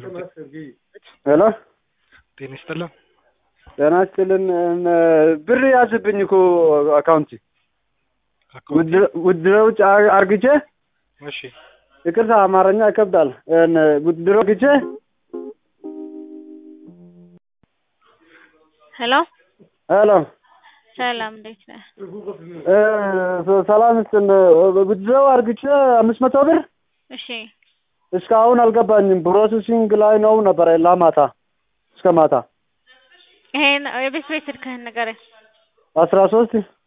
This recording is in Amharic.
ሄሎ ጤና ይስጥልን። ጤና ይስጥልን። ብር ያዝብኝ እኮ አካውንቲ አካውንት ውድሮ ውጭ አርግቼ እሺ፣ ይቅርታ አማርኛ ይከብዳል። ውድሮ ግቼ ሄሎ ሄሎ ሰላም፣ እንዴት ነህ? ሰላም ስጥን። ውድሮ አርግቼ አምስት መቶ ብር እሺ፣ እስካሁን አልገባኝም። ፕሮሰሲንግ ላይ ነው ነበረ ላማታ እስከ ማታ ይሄን የቤት ቤት ስልክህን ንገረኝ። አስራ ሶስት